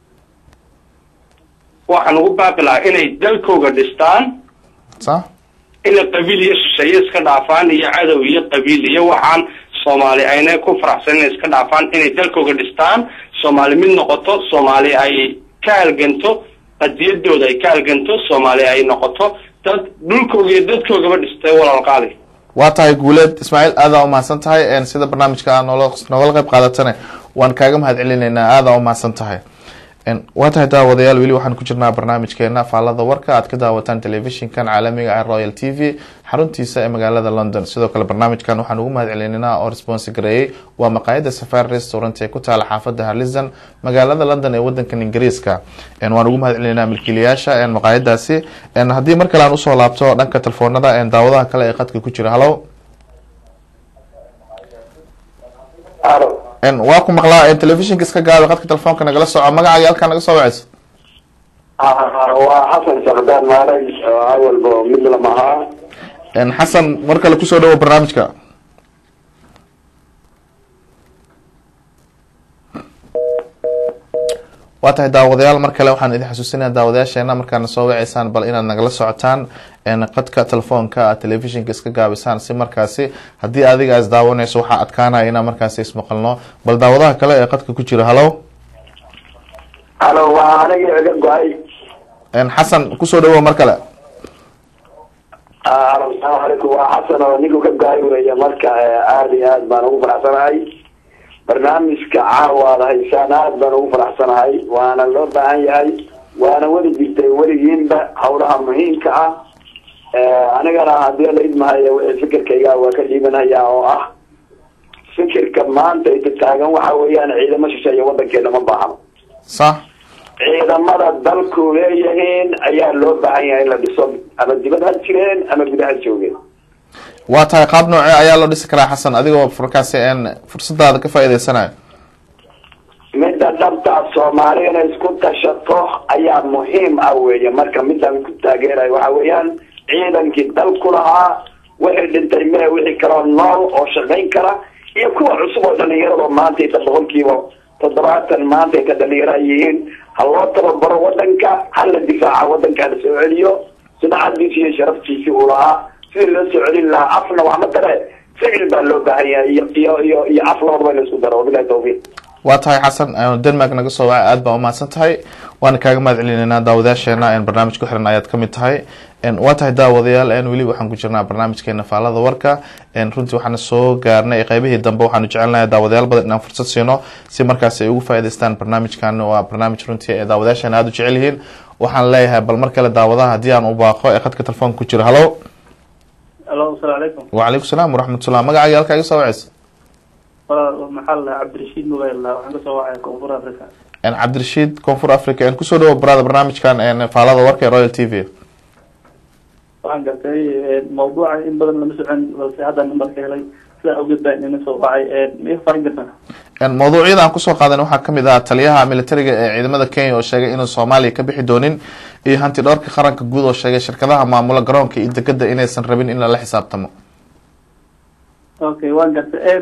waxaan ugu baaqi lahaa inay dalkooga dhistaan sa inay qabiil iyo shisheeye iska dhaafaan iyo cadow iyo qabiil iyo waxaan soomaali ayna ku faraxsan inay iska dhaafaan inay dalkooga dhistaan soomaali mid noqoto soomaali ay ka halganto qadiyadooda ay ka halganto soomaali ay noqoto dad dhulkooga iyo dadkoogaba dhistay walaalqaali waa tahay guuleed ismaaciil aadaa umahadsan tahay sida barnaamijka noola noogala qayb qaadatane waan kaaga mahad celinaynaa aadaa umahadsan tahay waa tahay daawadayaal weli waxaan ku jirnaa barnaamijkeena faalada warka aad ka daawataan telefishinkan caalamiga ah royal t v xaruntiisa ee magaalada london sidoo kale barnaamijkan waxaan ugu mahad celinaynaa oo responsi gareeyey waa maqaayada safari restaurant ee ku taala xaafada harlison magaalada london ee wadankan ingiriiska waan ugu mahad celinaynaa milkiilayaasha maqaayadaasi haddii mar kale aan usoo laabto dhanka telefoonada daawadaha kale ee qadka ku jira hallo waa ku maqlaa telefishinka iska gaabi qadka telefoonka nagala soco magacaaga halkaa naga soo waceyso waa xasan saqdaan maalay awalba mid lama ahaa xasan mar kale kusoo dhawo barnaamijka waa tahay daawadayaal mar kale waxaan idin xasuusinaya daawadayaasheena markaadna soo waceysaan bal inaad nagala socotaan qadka telefoonka aad telefishinka iska gaabisaan si markaasi haddii adiga is daawanayso waxaa adkaanaya inaan markaasi ismaqalno bal daawadaha kale ee qadka ku jira hallo halo waa aniga iga go-ay xasan kusoo dhawo mar kale halo asalaamu calaykum waa xasan oo ninku ka go-ay weeye marka aada iyo aad baan ugu faraxsanahay barnaamijka caawaad haysaan aad baan ugu faraxsanahay waana loo baahan yahay waana weli jirtay weligiinba hawlaha muhiimka ah anigana haddii la idmahayo wixii fikirkayga waa ka dhiibanaya oo ah fikirka maanta inta taagan waxa weeyaan ciidamo shisheeye wadankeena ma baahno sax ciidamada dalku leeyihiin ayaa loo baahan yahay in la dhiso ama dibad ha jireen ama gudaha joogeen waa tahay qaab noocee ayaa loo dhisi karaa xasan adigoo markaasi fursadaada ka faa'iideysanayo midda dhabtaa soomaali inay isku tashato ayaa muhiim ah weeye marka midaan ku taageerayo waxa weeyaan ciidankii dalku lahaa wixii dhintay mee wixii kaloo nool oo shaqayn kara iyo kuwa cusub oo dhalinyarado maanta inta boqolkiiba toddobaatan maanta inta dhalinyara yihiin ha loo tababaro wadanka ha la difaaca wadanka la soo celiyo sumcadiisi iyo sharaftiisii uu lahaa sidii loo soo celin lahaa afna wax ma tare ficil baa loo baahan yahay iyo iyo iyo iyo af labadaba in la isku daro wabilahi tawfiiq waa tahay xasan denmark naga soo wacay aad baa umahadsan tahay waana kaaga mahad celinaynaa daawadayaasheena barnaamij ku xiran ayaad kamid tahay waa tahay daawadayaal weli waxaan ku jirnaa barnaamijkeena faalada warka runtii waxaana soo gaarnay qeybihii dambe waxaanu jecelnahay daawadayaal badan inaan fursad siino si markaas ay ugu faa'iidaystaan barnaamijkan waa barnaamij runtii ee daawadayaasheena aada u jecel yihiin waxaan leeyahay bal mar kale daawadaha haddii aan u baaqo ee khadka telefoonka ku jira hallo alo asalaamu calaykum wacalaykum salaam waraxmatullah magacaaga halkaa iga soo waceysa maxaa la cabdirashiid mobile waxaan kasoo wacaya koonfur africa cabdirashiid koonfur africa kusoo dhawo barada barnaamijkan faalada warka ee royal t v waxaan gartay mawduuca in badan lama socon balse hadda nambarka helay sidaa awgeed baa inana soo wacay miya farin kartaa mawduucyada aan kusoo qaadan waxaa kamid ah taliyaha militariga ee ciidamada kenya oo sheegay inuu soomaaliya ka bixi doonin iyo hanti dhowrka qaranka guud oo sheegay shirkadaha maamula garoonka iyo degada inaysan rabin in lala xisaabtamo okay waan gartay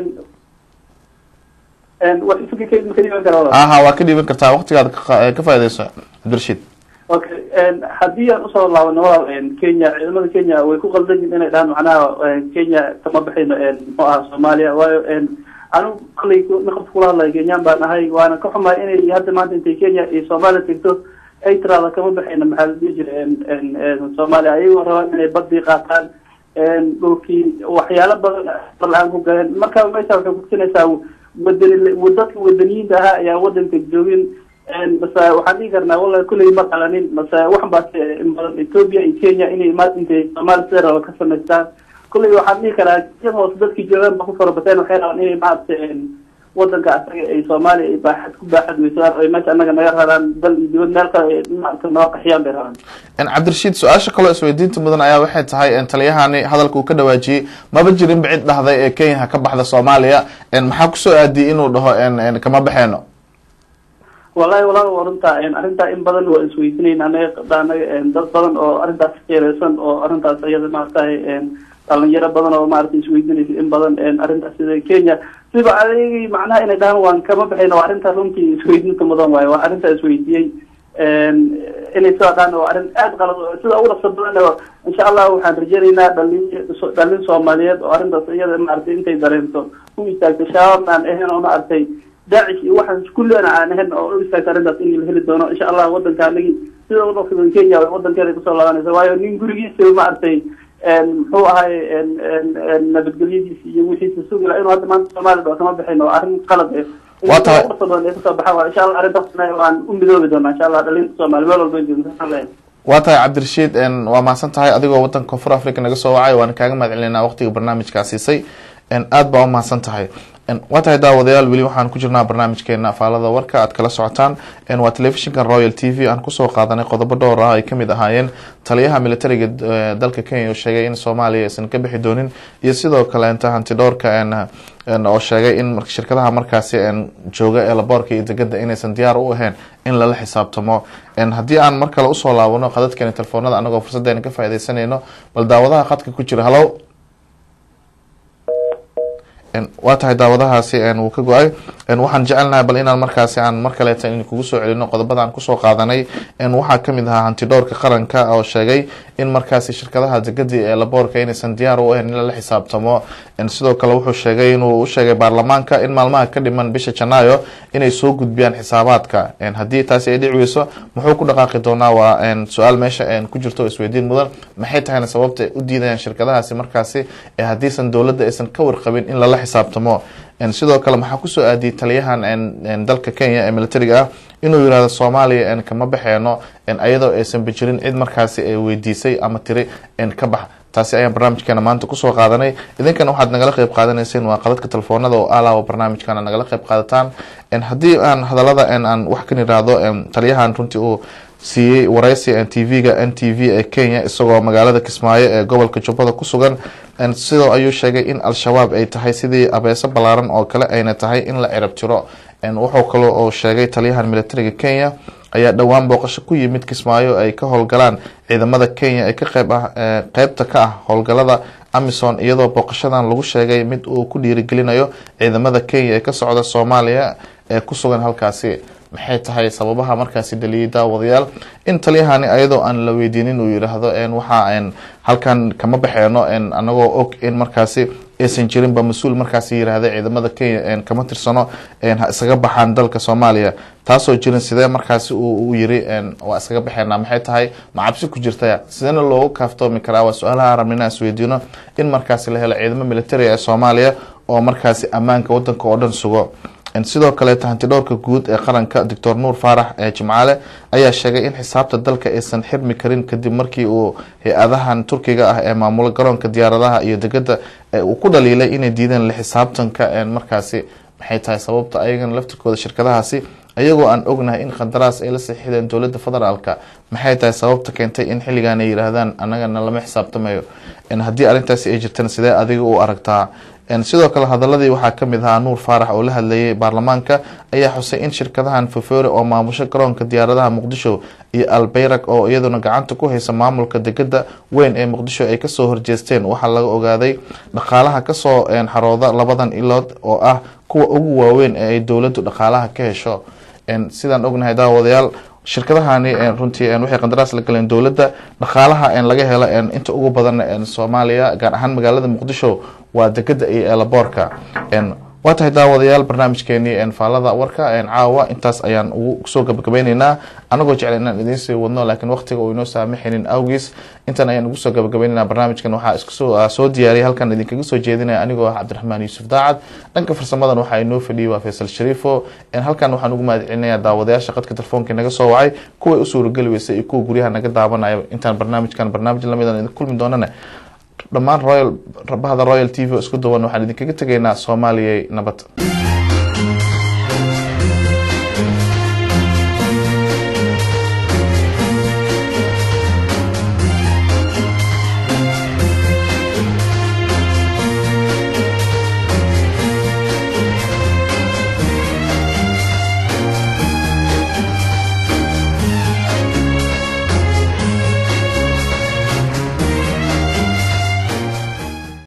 wax fikirkeed ma ka dhiban karaa aha waa ka dhiiban kartaa waqtigaad ka ka faaideyso cabdirashiid okay haddii aan usoo laabano walaal kenya ciidamada kenya way ku qaldan yihin inay dhahaan macnaha kenya kama baxayno muxuu aha soomaaliya waayo anigu kollay naqabka kula hadlaya kenyaan baan ahay waana ka xumahay inay hadda maanta intay kenya iyo soomaaliya tegto ay tiraada kama baxayno maxaa la dhihi jira soomaaliya ayagoo rabaan inay badii qaataan dhulkii waxyaalo badan la-aan ku galeen marka meesha waxay kutusinaysaa wadani dadka wadaniyiinta ahaa ayaa wadanka joogin mase waxaan dhihi karnaa wallahi kulley ma qalanin mase waxan baa in badan ethiopia iyo kenya inay imaad intay soomaaliya sida raba ka samaystaan kulley waxaan dhihi karaa in hoose dadkii joogaan ba ku farabateen waxay rabaan inay maaragta wadanka asaga ay soomaaliya ay baaxad ku baaxad weysaan ay meesha annaga naga raraan dal iyo dibad meel kale maaragta noo qaxiyaan bay rabaan cabdirashiid su-aasha kaloo isweydiinta mudan ayaa waxay tahay taliyahani hadalka uu ka dhawaajiyey maba jirinba cid dhahday ee kenya ha ka baxda soomaaliya maxaa kusoo aadiyey inuu dhaho kama baxeeno wallahi walaal waa runta arrintaa in badan waa isweydiinayn anaga anaga dad badan oo arrintaas qeereysan oo arrintaas iyada maaragtahay dhalinyaro badan oo maaragtay isweydiinaysa in badan arrintaas sida kenya siba adeegay macnaha inay dhahaan waan kama baxayna waa arrintaa runtii isweydiinta mudan waayo waa arrintaa isweydiiyey inay sidaa dhahaan waa arrin aada qalad sida ugu dhaqsa badan insha allah waxaan rajaynaynaa dhalin dhalin soomaaliyeed oo arrintaas iyada maaragtay intay dareento u istaagto shabaabna aan ahayn oo maaragtay daacish iyo waxaas kulliana aan ahayn oo u istaagto arrintaas in la heli doono insha allah wadanka anagi sida ugu dhaqsa kenya wadankeeda kusoo laabanaysa waayo nin gurigiisa maaragtay muxuu ahay nabadgelyadiisi iyo wixiisa sugi laha inuu hadda maanta soomaaliya dhao kama bixin oo arrin qalad eh Waa tahay. badan ay kusoo baxaan waa insha allah arrintaasna waan u midoobi doonaa insha allah dhalinta soomaaliya meel walba joogta waa tahay cabdirashiid waa mahadsan tahay adigoo wadanka koonfur africa naga soo wacay waana kaaga mahad celinaa waqtiga barnaamijkaa siisay aad baa u mahadsan tahay waa tahay daawadayaal weli waxaan ku jirnaa barnaamijkeena afaalada warka aad kala socotaan waa telefishinka royal t v aan kusoo qaadanay qodobo dhowr ah ay kamid ahaayeen taliyaha militariga eh, dalka kenya oo sheegay in soomaaliya aysan ka bixi doonin iyo sidoo kaleenta hantidhowrka oo sheegay in mar- shirkadaha markaasi en, jooga ee laboorka iyo degada inaysan diyaar u ahayn in lala xisaabtamo En, haddii aan mar kale usoo laabano qadadkeena telefoonada anagoo fursadeena ka faaideysanayno bal daawadaha khadka ku jira hallow En, waa tahay daawadahaasi en, wuu ka go-ay En, waxaan jecelnahay bal inaan markaasi aan mar kaleeta in kugu soo celino qodobada aan kusoo qaadanay En, waxaa kamid ahaa hantidhowrka qaranka oo sheegay in markaasi shirkadaha degadi ee laboorka inaysan diyaar u ahayn in lala xisaabtamo En, sidoo kale wuxuu sheegay inuu u sheegay baarlamaanka in maalmaha ka dhiman bisha janaayo inay soo gudbiyaan xisaabaadka En, haddii taasi ay dhici weyso muxuu ku dhaqaaqi doonaa waa en, su-aal meesha en, ku jirto oo isweydiin mudan maxay tahayna sababta ay u diidayaan shirkadahaasi markaasi ee haddiisan dowladda aysan ka warqabin in lala xisaabtamo En, sidoo kale maxaa kusoo aadiyey taliyahan en- en dalka kenya ee militariga ah inuu yirahdo soomaaliya en kama baxeeno en ayadoo aysan bijirin cid markaasi ay weydiisay ama tiri en ka bax taasi ayaan barnaamijkeena maanta kusoo qaadanay idinkana waxaad nagala qeyb qaadanayseen waa qadadka telefoonada oo alaawa barnaamijkana nagala qeyb qaadataan En, haddii aan hadalada en aan wax kan iraahdo en, taliyahan runtii uu siiyey waraysi t v-ga n t v ee kenya isagoo magaalada kismaayo ee gobolka jubbada ku sugan En, sidoo ayuu sheegay in al-shabaab ay tahay sidii abeeso ballaaran oo kale ayna tahay in la cirab tiro En, wuxuu kaloo oo sheegay taliyahan militariga kenya ayaa dhowaan booqasho ku yimid kismaayo ay ka howlgalaan ciidamada kenya ee ka qeyb ah ee qeybta ka ah howlgalada amison iyadoo booqashadan lagu sheegay mid uu ku dhiirigelinayo ciidamada kenya ee ka socda soomaaliya ee ku sugan halkaasi maxay tahay sababaha markaasi dhaliyay daawadayaal in taliyahani ayadoo aan la weydiinin uu yidhaahdo en waxa en halkan kama baxeeno en anagoo og in markaasi aysan jirinba mas-uul markaasi yirahda ciidamada kenya en kama tirsano en ha iskaga baxaan dalka soomaaliya taasoo jirin sidee markaasi uu u yiri en waa iskaga baxeena maxay tahay ma cabsi ku jirta sideena loogu kaaftoomi karaa waa su-aalaha rabna inaan isweydiino in markaasi la helo ciidamo militari ee soomaaliya oo markaasi ammaanka wadanka oo dhan sugo En sidoo kaleeta hantidhowrka guud ee qaranka doctor nuur faarax ee jimcaale ayaa sheegay in xisaabta dalka aysan xirmi karin kadib markii uu hay-adahan turkiga ah ee maamulo garoonka diyaaradaha iyo degada ee uu ku dhaliilay inay diideen la xisaabtanka en markaasi maxay tahay sababta ayagana laftirkooda shirkadahaasi ayagoo aan ognahay in qandaraas ay la saxiixdeen dowladda federaalka maxay tahay sababta keentay in xilligan ay yidhaahdaan annagana lama xisaabtamayo haddii arrintaasi ay jirtana sidee adiga u aragtaa sidoo kale hadaladii waxaa kamid ahaa nuur faarax oo la hadlayay baarlamaanka ayaa xusay in shirkadahan fofore oo maamusho garoonka diyaaradaha muqdisho iyo albeyrag oo iyaduna gacanta ku haysa maamulka degada weyn ee muqdisho ay kasoo horjeesteen waxaa laga ogaaday dhaqaalaha kasoo xarooda labadan ilood oo ah kuwa ugu waaweyn ee ay dowladu dhaqaalaha ka hesho sidaan ognahay daawadayaal shirkadahani runtii waxay qandaraas la galeen dowladda dhaqaalaha laga helo inta ugu badan soomaaliya gaar ahaan magaalada muqdisho waa degada iyo eelaboorka waa tahay daawadayaal barnaamijkeenii faalada warka caawa intaas ayaan ugu soo gabagabeyneynaa anagoo jecla inaan idiin sii wadno laakiin waqtiga uu inoo saamaxaynin awgiis intan ayaan ugu soo gabagabeyneyna barnaamijkan waxaa iskusoo soo diyaariyay halkan idinkaga soo jeedinaya anigoo ah cabdiraxmaan yuusuf daacad dhanka farsamadan waxaa inoo fadhiyay waa faysal shariifo halkan waxaan ugu mahad celinayaa daawadayaasha qadka telefoonka naga soo wacay kuway u suurageli weysay iyo kuwa guryaha naga daawanaya intaan barnaamijkan barnaamij lamidan idin kulmi doonana dhammaan royal bahda royal t v oo isku duwan waxaan idinkaga tegaynaa soomaaliya nabad